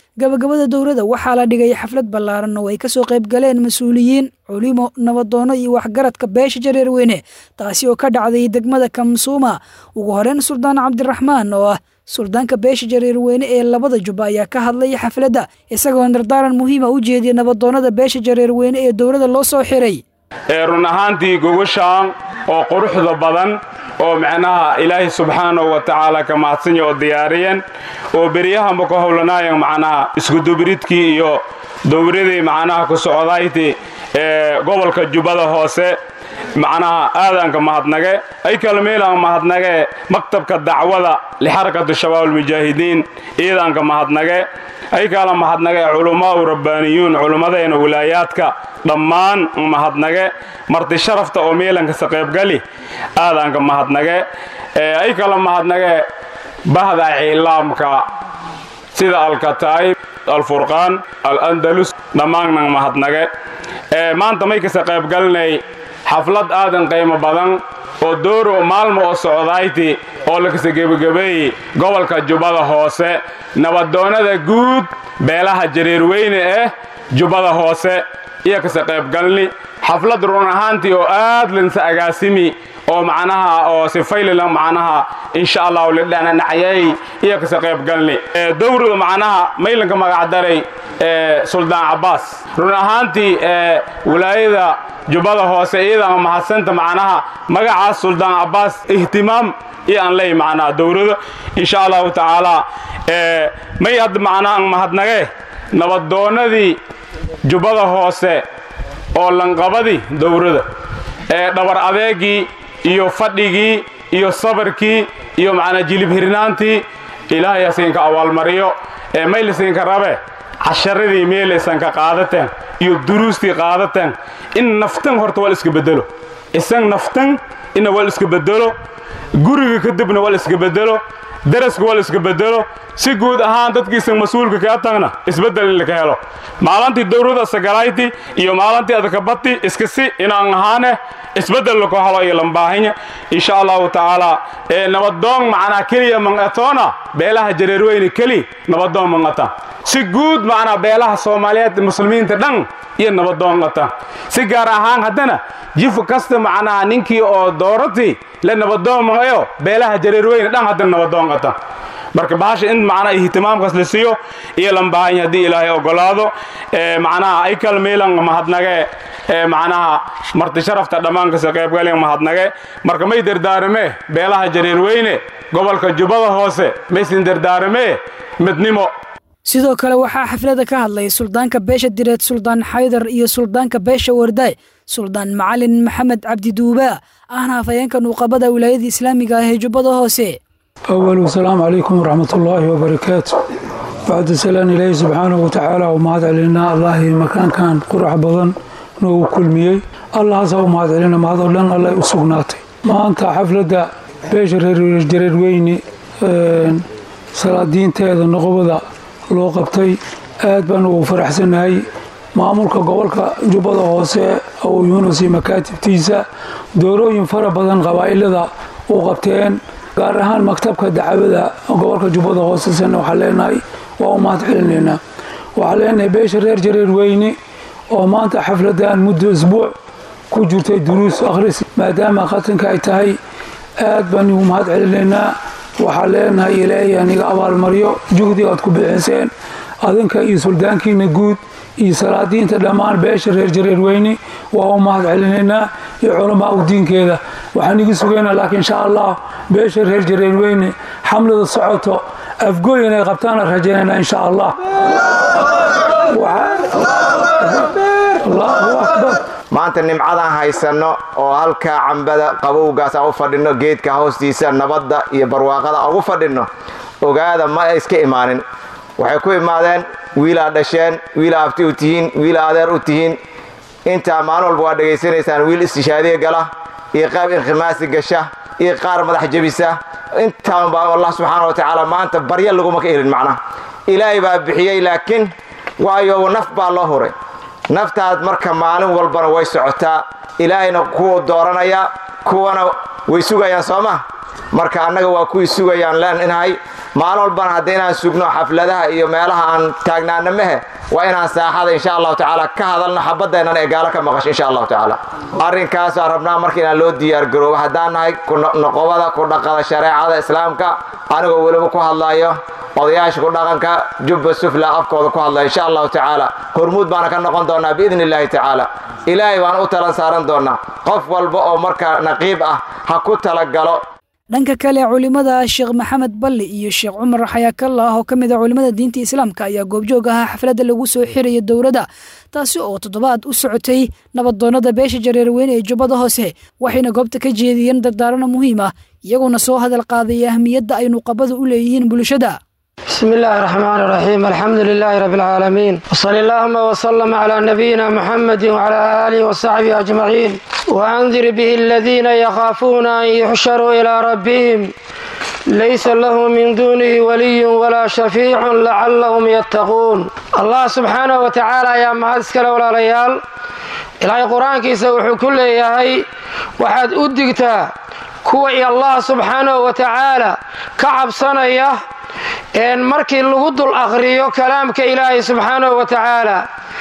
gabagabada dowladda waxaa la dhigay xaflad ballaaran oo ay kasoo qayb galeen mas-uuliyiin culimo nabadoono iyo waxgaradka beesha jareerweyne taasi oo ka dhacday degmada kamsuuma ugu horeyn suldaan cabdiraxmaan oo ah suldaanka beesha jareerweyne ee labada jubba ayaa ka hadlay xafladda isagoo dardaaran muhiima u jeediyay nabadoonnada beesha jareerweyne ee dowladda loo soo xiray ee run ahaantii gogoshaan oo quruxda badan oo macnaha ilaahay subxaanahu wa tacaala ka mahadsanya oo diyaariyeen oo beryahanba ku howlanaayan macnaha iskudubiridkii iyo dowradii macnaha ku socdayti ee gobolka jubbada hoose macnaha aadaanka mahadnage ay kalmeelaan mahadnage maktabka dacwada lixarakatu shabaab almujaahidiin iidaanka mahadnage ay kala mahadnage culummaau rabbaaniyuun culummadeena wilaayaadka dhammaan mahadnage marti sharafta oo meelankasa qaybgali aadaanka mahadnage ay kala mahadnage bahda cilaamka sida alkataa'ib alfurqaan alandalus dhammaannan mahadnage maanta may kasa qaybgalinay xaflad aadan qiimo badan oo dooro maalmo oo socdayti oo lakasa gebagabeeyey gobolka jubbada hoose nabadoonnada guud beelaha jareerweyne eh jubbada hoose iyo kasa qaybgalni xaflad run ahaantii oo aad linsa agaasimi oo macnaha oo sifaylila macnaha insha allahu lidhananacayay iyo kasa qaybgalni dowrada macnaha maylanka magacdaray suldaan cabbaas run ahaantii wilaayada jubbada hoose iyadana mahadsanta macnaha magacaas suldaan cabbaas ihtimaam iyo aan leey macnaha dowrada insha allahu tacaala may hadda macnaha mahadnage nabadoonnadii jubbada hoose oo lanqabadii dowrada ee dhabar adeegii iyo fadhigii iyo sabarkii iyo macnaa jilib hirnaantii ilaahay asiinka abaalmariyo ee maylisinka rabe casharadii meelaysanka qaadateen iyo duruustii qaadateen in naftan horta wal iska bedelo isan naftan ina wal iska bedelo guriga kadibna wal iska bedelo daraska wal iska bedelo si guud ahaan dadkiisan mas-uulka kaa tagna isbeddel in laka helo maalintii dowrada sagalayti iyo maalintii adkabati iska si inaan ahaane isbeddel laka helo iyo lambaahinya insha allahu tacaala ee nabadoon macnaa keliya manqatoona beelaha jareerweyne keli nabadoon manqata si guud macnaa beelaha soomaaliyeed muslimiinta dhan iyo nabadoon qata si gaar ahaan haddana jif kasta macnaha ninkii oo doorati la nabadoon manqayo beelaha jareerweyne dhan haddana nabadoon qata marka bahasha in macnaha ihtimaamkaas la siiyo iyo lambaahanya haddii ilaahay ogolaado macnaha ay kalmeelan mahadnage macnaha marti sharafta dhammaankas qaybgalen mahadnage marka may dardaarame beelaha jareerweyne gobolka jubbada hoose maysin dardaarame midnimo sidoo kale waxaa xaflada ka hadlay suldaanka beesha direed suldaan xaydar iyo suldaanka beesha wardaay suldaan macalin maxamed cabdi duubaa ahna hafayeenka nuuqabada wilaayada islaamiga ah ee jubbada hoose أول السلام عليكم ورحمة الله وبركاته بعد سلام إلهي سبحانه وتعالى ومهد علينا الله مكان كان قرح بضن نو كل ميي الله سوى مهد علينا مهد علينا الله يسوقناتي ما أنت حفلة بيشر جرير ويني صلاة دين تيدا نقبضة لو قبتي aad baan ugu faraxsanahay maamulka gobolka jubbada hoose oo yuunus iyo makaatibtiisa doorooyin fara badan qabaa'ilada u qabteen gaar ahaan maktabka dacwada gobolka jubbada hoosesana waxaa leenahay waa u mahad celinaynaa waxaa leenahay beesha reer jareer weyne oo maanta xafladan muddo isbuuc ku jirtay duruus akhris maadaama qatanka ay tahay aad baan ugu mahad celinaynaa waxaa leenahay ilaahay aniga abaalmaryo juhdiga aad ku bixiseen adinka iyo suldaankiina guud iyo salaadiinta dhammaan beesha reer jareer weyne waa u mahad celinaynaa iyo culamaa u diinkeeda waxaan igi sugaynaa laakiin insha allah beesha reer jareer weyne xamlada socoto afgooy inay qabtaana rajaynaynaa insha allah allahu akbar maanta nimcadaan haysanno oo halkaa cambada qabowgaas aan u fadhinno geedka hoostiisa nabadda iyo barwaaqada aan ugu fadhinno ogaada ma iska imaanin waxay ku imaadeen wiilaa dhasheen wiilaa abti u tihiin wiilaa adeer u tihiin intaa maalin walba waa dhegaysanaysaan wiil istishaadiya gala iyo qayb inkhimaasi gasha iyo qaar madax jebisa intaan baa allah subxaana wa tacaala maanta barya laguma ka helin macnaha ilaahay baa bixiyey laakiin waayo naf baa loo huray naftaad marka maalin walbana way socotaa ilaahayna kuwa dooranaya kuwana way sugayaan soo ma marka annaga waa kuwii sugayaan leenahay maalin walbana hadda inaan sugno xafladaha iyo meelaha aan taagnaana mehe waa inaan saaxada insha allahu tacaala ka hadalno xabadeennan ee gaalo ka maqasho insha allahu tacaala arrinkaasaan rabnaa marka inaan loo diyaargaroobo haddaan nahay noqobada ku dhaqada shareecada islaamka anigoo weliba ku hadlayo odayaasha ku dhaqanka jubba sufla afkooda ku hadlaya insha allahu tacaala hormuud baana ka noqon doonaa biidni illaahi tacaala ilaahay baan u talan saaran doonaa qof walba oo marka naqiib ah ha ku talagalo dhanka kale culimada sheekh maxamed balli iyo sheekh cumar xayaakallah oo ka mid a culimada diinta islaamka ayaa goobjoog ahaa xafladda lagu soo xiraya dowladda taasi oo toddobaad u socotay nabadoonnada beesha jareerweyne ee jubbada hoose waxayna goobta ka jeediyeen dardaarano muhiim ah iyagoona soo hadal qaadaya ahmiyadda ay nuqabadu u leeyihiin bulshada بسم الله الرحمن الرحيم الحمد لله رب العالمين وصل اللهم وسلم على نبينا محمد وعلى آله وصحبه أجمعين وأنذر به الذين يخافون أن يحشروا إلى ربهم ليس له من دونه ولي ولا شفيع لعلهم يتقون الله سبحانه وتعالى يا مهدسك ولا ليال إلهي قرآن كيسا وحكول ياهي وحد أدقتا كوي الله سبحانه وتعالى كعب صنيه een markii lagu dul akhriyo kalaamka ilaahay subxaanahu wa tacaala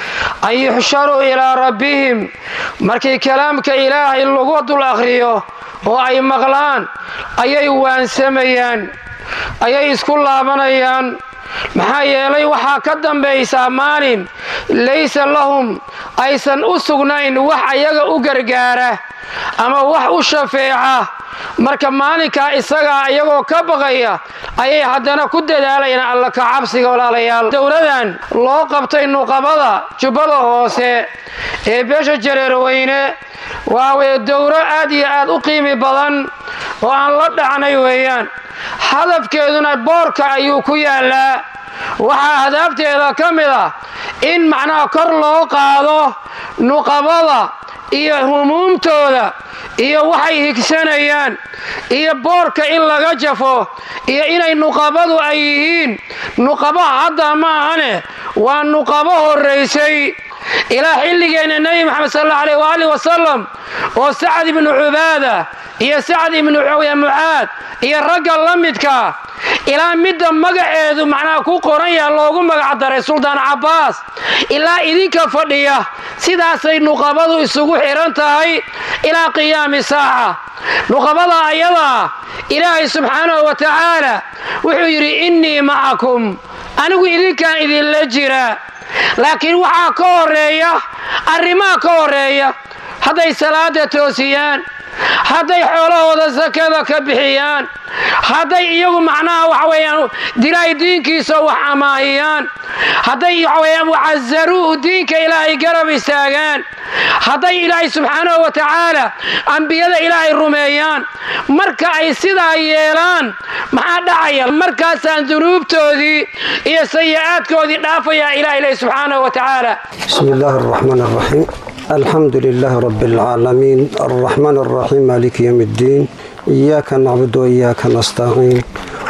an yuxsharuu ilaa rabbihim markii kalaamka ilaahay lagu dul akhriyo oo ay maqlaan ayay waansamayaan ayay isku laabanayaan maxaa yeelay waxaa ka dambaysaa maalin laysa lahum aysan u sugnayn wax ayaga u gargaara ama wax u shafeeca marka maalinkaa isagaa iyagoo ka baqaya ayay haddana ku dadaalayaan alla ka cabsiga walaalayaal dowladan loo qabtay nuqabada jubbada hoose ee beesha jareerweyne waa weye dowro aad iyo aad u qiimi badan oo aan la dhacnay weeyaan hadafkeeduna boorka ayuu ku yaallaa waxaa hadaafteeda ka mid ah in macnaha kor loo qaado nuqabada iyo humuumtooda iyo waxay higsanayaan iyo boorka in laga jafo iyo inay nuqabadu ay yihiin nuqaba hadda ma ahane waa nuqabo horraysay ilaa xilligeenna nebi maxamed sal alla aleyh waaalih wasalam oo sacad ibnu cubaada iyo sacad ibnu mucaad iyo ragga la midka ilaa midda magaceedu macnaha ku qoran yaha loogu magac daray suldaan cabbaas ilaa idinka fadhiya sidaasay nuqabadu isugu xidhan tahay ilaa qiyaami saaca nuqabada ayadaa ilaahay subxaanahu wa tacaala wuxuu yidhi innii macakum anigu idinkaan idinla jira laakiin waxaa ka horeeya arrimaha ka horeeya hadday salaada toosiyaan hadday xoolahooda sakada ka bixiyaan hadday iyagu macnaha waxa weeyaan dilaahay diinkiisa wax amaahiyaan hadday waxa weeyaan wacazaruuhu diinka ilaahay garab istaagaan hadday ilaahay subxaanahu wa tacaala ambiyada ilaahay rumeeyaan marka ay sidaa yeelaan maxaa dhacaya markaasaan dunuubtoodii iyo sayi-aadkoodii dhaafayaa ilaha ilahi subxaanahu wa tacaala bismi illaahi araxmaan araxiim الحمد لله رب العالمين الرحمن الرحيم مالك يوم الدين إياك نعبد وإياك نستعين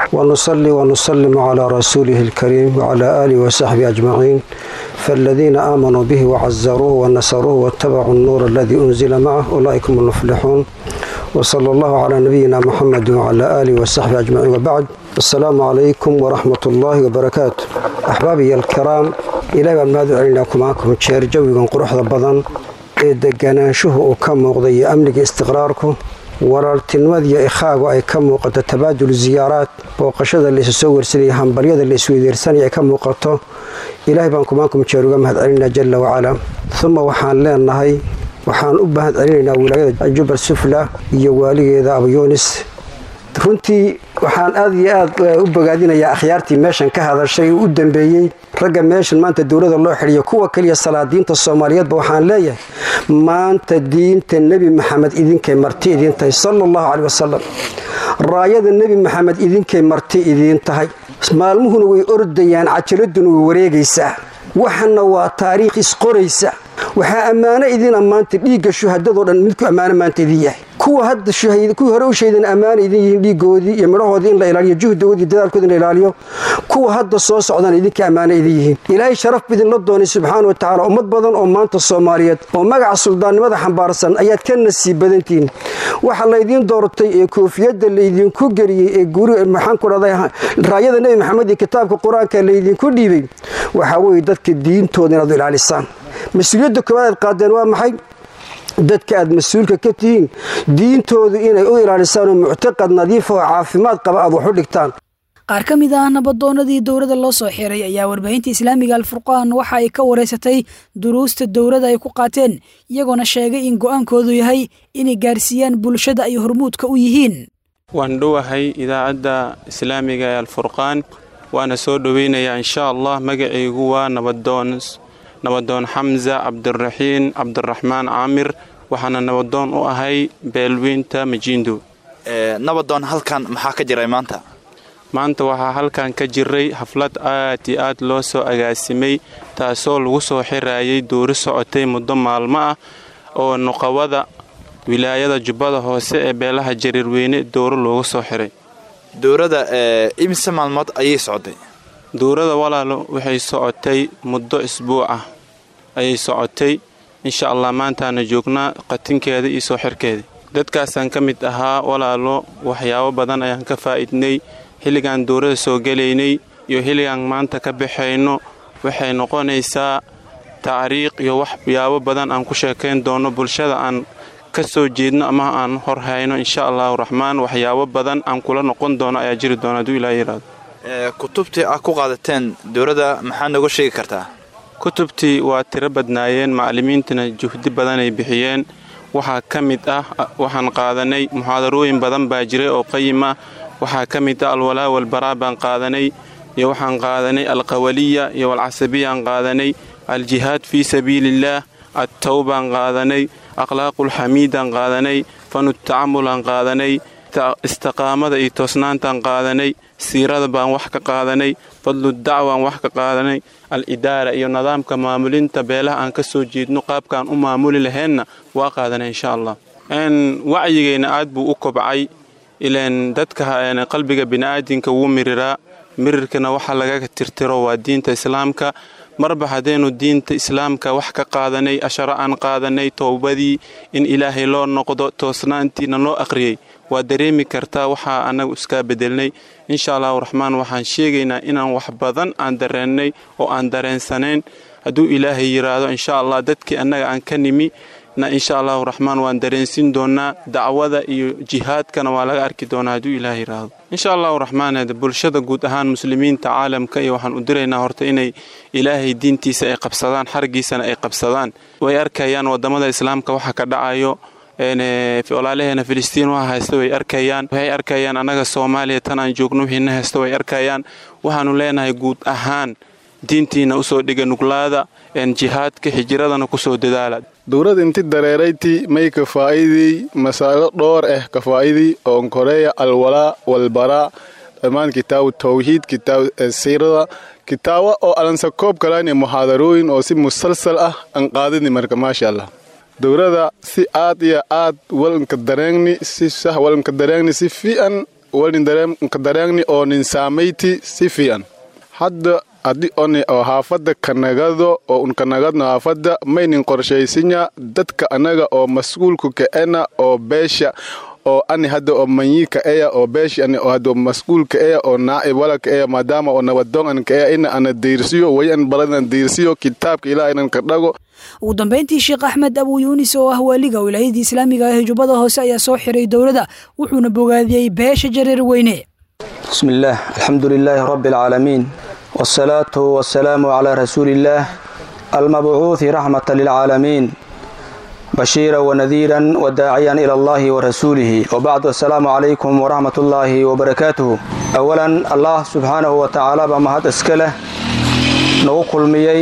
ونصلي ونسلم على رسوله الكريم وعلى آله وصحبه أجمعين فالذين آمنوا به وعزروه ونصروه واتبعوا النور الذي أنزل معه أولئك هم المفلحون وصلى الله على نبينا محمد وعلى آله وصحبه أجمعين وبعد السلام عليكم ورحمة الله وبركاته أحبابي الكرام إلى أن ماذا عليناكم معكم تشير جوي قروح بدن ee deganaanshuhu uu ka muuqday iyo amniga istiqraarku walaaltinimada iyo ikhaagu ay ka muuqato tabaadul ziyaaraad booqashada laysu soo wersanaya hambaryada la isweydeersanaya ay ka muuqato ilaahay baan kumaankum jeer uga mahad celinaa jalla wacalaa uma waxaan leenahay waxaan u mahad celinaynaa wilaayada jubal sufla iyo waaligeeda abayoonis runtii waxaan aad iyo aad u bogaadinayaa akhyaartii meeshan ka hadashay oo u dambeeyey ragga meeshan maanta dowlada loo xidhiyo kuwa kaliya salaadiinta soomaaliyeedba waxaan leeyahay maanta diinta nebi maxamed idinkay marti idiin tahay sala allahu caley wasalam raayada nebi maxamed idinkay marti idiin tahay maalmuhuna way ordayaan cajaladuna way wareegaysaa waxana waa taariikh isqoraysa waxaa ammaano idin ammaanta dhiigga shuhadadoo dhan midku ammaano maanta idin yahay kuwa hadda kuwii hore u shahidan ammaana idin yihiin dhiigoodii iyo midhahoodii in la ilaaliyo juhdoodii dadaalkoodi in la ilaaliyo kuwa hadda soo socdaan idinka ammaana idin yihiin ilaahay sharaf bidinla doonay subxaana wa tacaala ummad badan oo maanta soomaaliyeed oo magaca suldaannimada xambaarsan ayaad ka nasiib badantihiin waxa laydiin doortay ee koofiyadda laydinku geliyey ee guri maxaan ku dhahday raayada nebi maxamed iyo kitaabka qur-aanka laydinku dhiibay waxaa weeye dadka diintooda inaad ilaalisaan mas-uuliyadda koowaad aad qaadeen waa maxay dadka aad mas-uulka ka tihiin diintoodu inay u ilaalisaan oo muctaqad nadiif oo caafimaad qaba aad wax u dhigtaan qaar ka mid ah nabadoonnadii dowladda loo soo xiray ayaa warbaahinta islaamiga alfurqaan waxa ay ka wareysatay duruusta dowladda ay ku qaateen iyagoona sheegay in go'aankoodu yahay inay gaarsiiyaan bulshada ay hormuudka u yihiin waan dhowahay idaacadda islaamiga ee alfurqaan waana soo dhoweynayaa insha allah magacaygu waa nabadoon nabadoon xamza cabdiraxiin cabdiraxmaan caamir waxaana nabadoon u ahay beelweynta majiindo nabadoon halkan maxaa ka jiray maanta maanta waxaa halkan ka jiray xaflad aad iyo aad loo soo agaasimay taasoo lagu soo xirayay duuri socotay muddo maalmo ah oo nuqawada wilaayada jubbada hoose ee beelaha jariirweyne dowro loogu soo xiray dowrada imise maalmood ayay socotay dowrada walaalo waxay socotay muddo isbuuc ah ayay socotay insha allah maantaana joognaa qatinkeeda iyo soo xirkeeda dadkaasaan ka mid ahaa walaalo waxyaabo badan ayaan ka faa'idnay xilligaan dowrada soo gelaynay iyo xilligaan maanta ka baxayno waxay noqonaysaa tacriiq iyo waxyaabo badan aan ku sheekayn doono bulshada aan ka soo jeedno ama aan hor hayno insha allahu raxmaan waxyaabo badan aan kula noqon doono ayaa jiri doona hadduu ilaa yiraahdo kutubtii aad ku qaadateen dowladda maxaad nooga sheegi kartaa kutubtii waa tiro badnaayeen macallimiintana juhdi badanay bixiyeen waxaa ka mid ah waxaan qaadanay muxaadarooyin badan baa jiray oo qayim ah waxaa ka mid ah alwalaa walbaraa baan qaadanay iyo waxaan qaadanay alqawaliya iyo alcasabiyaan qaadanay aljihaad fii sabiiliillaah attawbaan qaadanay akhlaaqulxamiidaan qaadanay fanu tacamulaan qaadanay istiqaamada iyo toosnaantaan qaadanay siirada baan wax ka qaadanay fadlu dacwaan wax ka qaadanay al-idaara iyo nidaamka maamulinta beelaha aan ka soo jeedno qaabkaan u maamuli laheenna waa qaadanay insha allah wacyigeenna aad buu u kobcay ilaan dadka qalbiga bini'aadinka wuu miriraa mirirkana waxa lagaga tirtiro waa diinta islaamka marba haddaynu diinta islaamka wax ka qaadanay asharo aan qaadanay towbadii in ilaahay loo noqdo toosnaantiina loo aqriyey waa dareemi kartaa waxaa annagu iskaa bedelnay insha allahu raxmaan waxaan sheegaynaa inaan wax badan aan dareennay oo aan dareensanayn hadduu ilaahay yidhaahdo insha allah dadkii annaga aan ka nimi na insha allahu raxmaan waan dareensin doonaa dacwada iyo jihaadkana waa laga arki doonaa hadduu ilaah yidhaahdo insha allahu raxmaan bulshada guud ahaan muslimiinta caalamka iyo waxaan u diraynaa horta inay ilaahay diintiisa ay qabsadaan xargiisana ay qabsadaan way arkayaan wadamada islaamka waxa ka dhacayo walaalaheena filistiin waxa haysta way arkayaan waxay arkayaan annaga soomaaliya tan aan joogno wixiina haysta way arkayaan waxaanu leenahay guud ahaan diintiina usoo dhiga nuglaada jihaadka hijiradana kusoo dadaala dowlad inti dareerayti may kafaa'idii masaalo dhowr ah kafaa'idii oon koreeya alwalaa walbaraa dhammaan kitaabu tawxiid kitaab siirada kitaabo oo alansa koob kalaani muxaadarooyin oo si musalsal ah aan qaadini marka maasha allah dowlada si aad iyo aad walanka dareegni si sah walanka dareegni si fiican walinka dareegni oo nin saamayti si fiican hadda haddii oni oo haafadda kanagado oo unkanagadno haafadda maynin qorshaysinya dadka annaga oo mas'uulku ka'ena oo beesha oo ani hadda oo manyiika eya oo beeshi ani oo hadda mas'uulka eya oo naa'ib walaka eya maadaama oo nabadoon anka eya ina ana diirsiyo way an baladan diirsiyo kitaabka ilaah inan ka dhago ugu dambayntii sheekh axmed abuu yuunis oo ah waaliga wilaayadii islaamiga ah ee jubbada hoose ayaa soo xiray dowladda wuxuuna bogaadiyey beesha jareer weyne bismi illaah alxamdu lilaahi rabbi alcaalamiin wsalaatu wasalaamu calaa rasuuliillaah almabcuuhi raxmata lilcaalamiin bashiira wanadiiran wadaaciyan ila allahi warasuulihi wabacdu assalaamu calaykum waraxmat ullaahi wabarakaatuhu awalan allah subxaanahu wa tacaala baa mahad iska leh nagu kulmiyey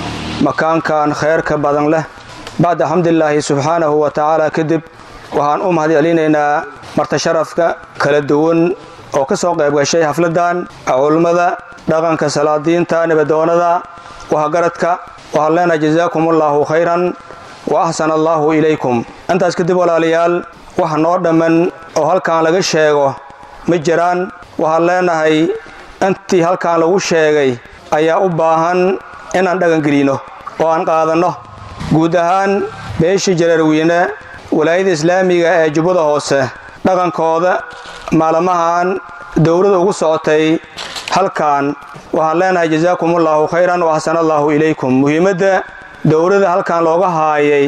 makaankan khayrka badan leh bacda xamdilaahi subxaanahu wa tacaala kadib waxaan u mahad celinaynaa martasharafka kala duwan oo ka soo qayb gashay xafladan culummada dhaqanka salaadiinta nabadoonada waxgaradka waxaan leenahay jazaakum allaahu khayran wa axsana allaahu ilaykum intaas kadib walaalayaal wax noo dhamman oo halkan laga sheego ma jiraan waxaan leenahay intii halkan lagu sheegay ayaa u baahan inaan dhaqangelino oo aan qaadanno guud ahaan beeshii jareerweyne walaayada islaamiga ee jubbada hoose dhaqankooda maalmahan dowlada ugu socotay halkan waxaan leenahay jasaakumullahu khayran wa axsana allaahu ilaykum muhiimadda dowlada halkan looga haayay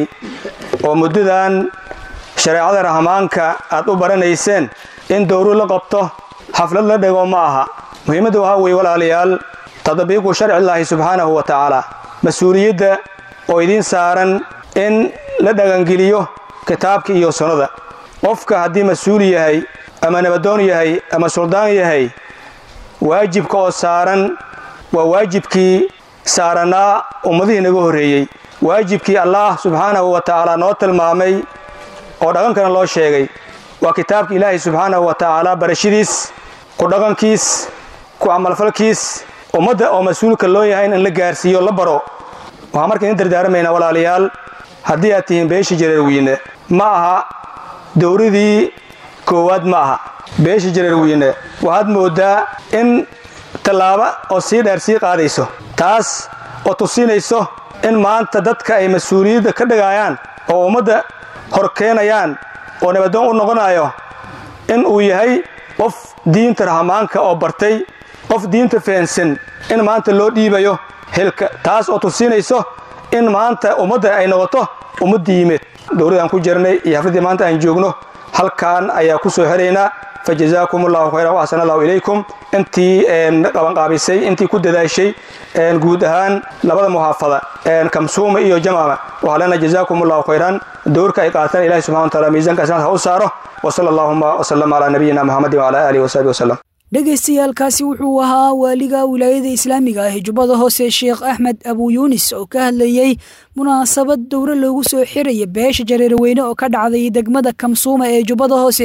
oo muddadan shareecada rahmaanka aad u baranayseen in dowlad la qabto xaflad la dhego ma aha muhiimadda waxaa weeye walaalayaal tadbiiqu sharcillaahi subxaanahu wa tacaala mas-uuliyadda oo idiin saaran in la dhagangeliyo kitaabka iyo sunnada qofka haddii mas-uul yahay ama nabadoon yahay ama suldaan yahay waajibka oo saaran waa waajibkii saaranaa ummadihii naga horreeyey waajibkii allaah subxaanahu wa tacaala noo tilmaamay oo dhaqankana loo sheegay waa kitaabka ilaahay subxaanahu wa tacaala barashadiis ku dhaqankiis ku camalfalkiis ummadda oo mas-uulka loo yahay in la gaarsiiyo la baro waxaan marka idin dardaaramaynaa walaalayaal haddii aad tihiin beeshii jareerweyne ma aha dowladii koowaad ma aha beeshii jareerweyne waxaad mooddaa in tallaabo oo sii dheer sii qaadayso taas oo tusinayso in maanta dadka ay mas-uuliyadda ka dhigayaan oo ummadda hor keenayaan oo nabadoon u noqonayo in uu yahay qof diinta rahmaanka oo bartay qof diinta fahansan in maanta loo dhiibayo hilka taas oo tusinayso in maanta ummadda ay noqoto ummadda yimeed dowladaan ku jirnay iyo hafladdii maanta aan joogno halkan ayaa ku soo xeraynaa fa jazaakum allahu khayran wa axsana allahu ilaykum intii qabanqaabisay intii ku dadaashay guud ahaan labada muxaafada kamsuuma iyo jamama waxaa leenahay jazaakum allahu khayran dowrka ay qaataan ilahi subxana wa taala miisaanka asnaad ha u saaro wasala allahuma wasalam calaa nabiyina muxamedin wacala aalihi wasaxbi wasalam dhegaystayaaalkaasi wuxuu ahaa waaliga wilaayada islaamiga ah ee jubbada hoose sheekh axmed abu yuunis oo ka hadlayey munaasabad dowro loogu soo xiraya beesha jareerweyne oo ka dhacday degmada kamsuuma ee jubbada hoose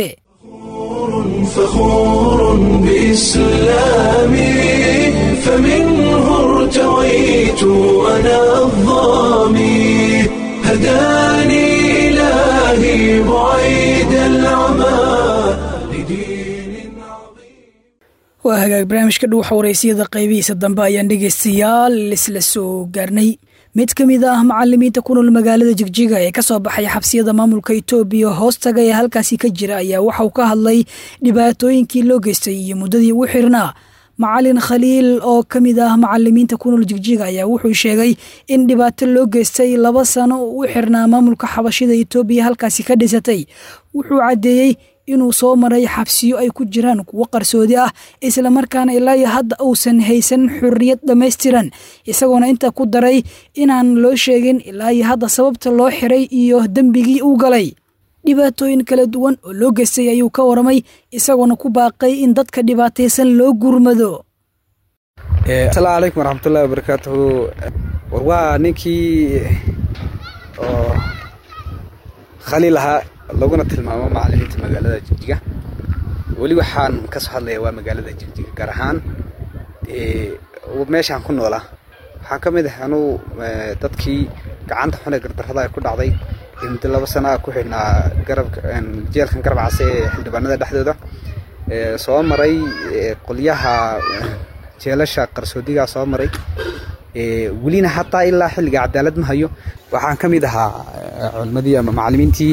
فخور بإسلامي فمنه ارتويت أنا الظامي هداني إلهي بعيد العمى waa hagaag barnaamijka dhuuxa wareysiyada qaybihiisa dambe ayaan dhegaystayaal isla soo gaarnay mid ka mid ah macalimiinta ku nool magaalada jigjiga ee kasoo baxay xabsiyada maamulka itoobiya hoostaga ee halkaasi ka jira ayaa waxauu ka hadlay dhibaatooyinkii loo geystay iyo muddadii ugu xirnaa macalin khaliil oo ka mid ah macalimiinta ku nool jigjiga ayaa wuxuu sheegay in dhibaato loo geystay laba sano oo u xirnaa maamulka xabashida itoobiya halkaasi ka dhisatay wuxuu caddeeyey inuu soo maray xabsiyo ay ku jiraan kuwo qarsoodi ah islamarkaana ilaa iyo hadda uusan haysan xurriyad dhammaystiran isagoona inta ku daray inaan loo sheegin ilaa iyo hadda sababta loo xiray iyo dembigii uu galay dhibaatooyin kala duwan oo loo geystay ayuu ka waramay isagoona ku baaqay in dadka dhibaataysan loo gurmado asalaamu calaykum waraxmatullahi wabarakaatuhu war waa ninkii oo khaliil ahaa laguna tilmaamo macalimiinta magaalada jigjiga weli waxaan kasoo hadlaya waa magaalada jigjiga gaar ahaan meeshaan ku noolaa waxaan ka mid ah anuu dadkii gacanta xun ee gardarrada ay ku dhacday ee muddo laba sana ah ku xidhnaa garabka jeelkan garab case ee xildhibaanada dhexdooda soo maray qolyaha jeelasha qarsoodigaa soo maray welina hataa ilaa xilliga cadaalad ma hayo waxaan ka mid ahaa culimadii ama macalimiintii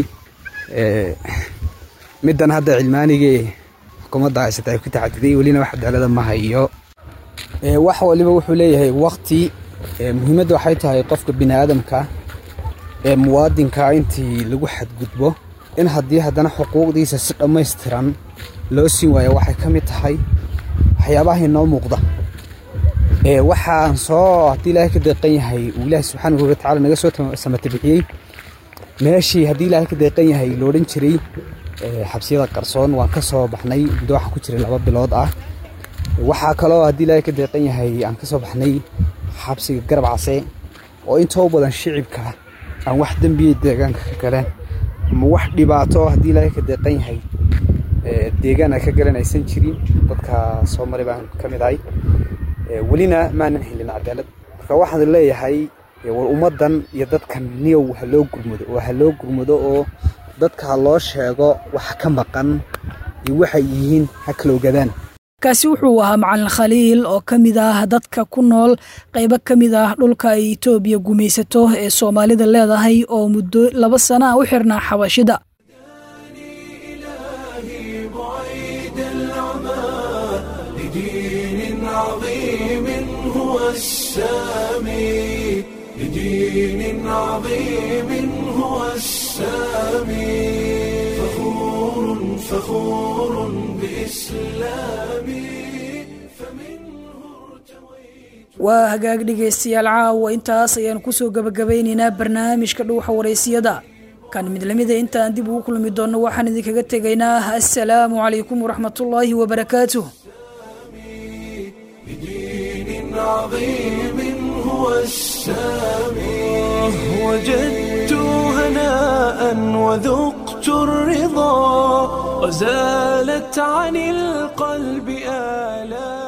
middan hadda cilmaanigii xukuumadda haysata ay ku taxadiday welina wax cadaalada ma hayo wax waliba wuxuu leeyahay wakti muhiimadda waxay tahay qofka bini aadamka ee muwaadinka intii lagu xadgudbo in haddii haddana xuquuqdiisa si dhammaystiran loo siin waayo waxay ka mid tahay waxyaabaha inoo muuqda waxaan soo haddii ilaahay ka deeqan yahay uu ilaahay subxaanahu watacaala naga soo samata bixiyey meeshii haddii ilaahay ka deeqan yahay lo odhan jiray xabsiyada qarsoon waan ka soo baxnay muddo waxaan ku jiray laba bilood ah waxaa kaloo haddii ilaahay ka deeqan yahay aan ka soo baxnay xabsiga garab case oo intoo badan shicibka aan wax dembiya deegaanka ka galeen ama wax dhibaato haddii ilaahay ka deeqan yahay deegaan ay ka galeen aysan jirin dadka soo maray baan ka mid ahay welina maanan helin cadaalad marka waxaan leeyahay war ummaddan iyo dadkan niyow ha loo gurmado oo ha loo gurmado oo dadka ha loo sheego waxa ka maqan iyo waxay yihiin ha kala ogadaan kaasi wuxuu ahaa macalin khaliil oo ka mid ah dadka ku nool qaybo ka mid ah dhulka ay etoobiya gumaysato ee soomaalida leedahay oo muddo laba sana ah u xirnaa xabashida لدين عظيم هو السامي لدين عظيم هو السامي فخور فخور بإسلامي waa hagaag dhegaystayaal caawa intaas ayaan kusoo gabagabaynaynaa barnaamijka dhuuxa waraysiyada kan mid lamida intaan dib ugu kulmi doonno waxaan idinkaga tegaynaa assalaamu calaykum waraxmatullaahi wabarakaatuh بدين عظيم هو السامي وجدت هناء وذقت الرضا وزالت عن القلب آلام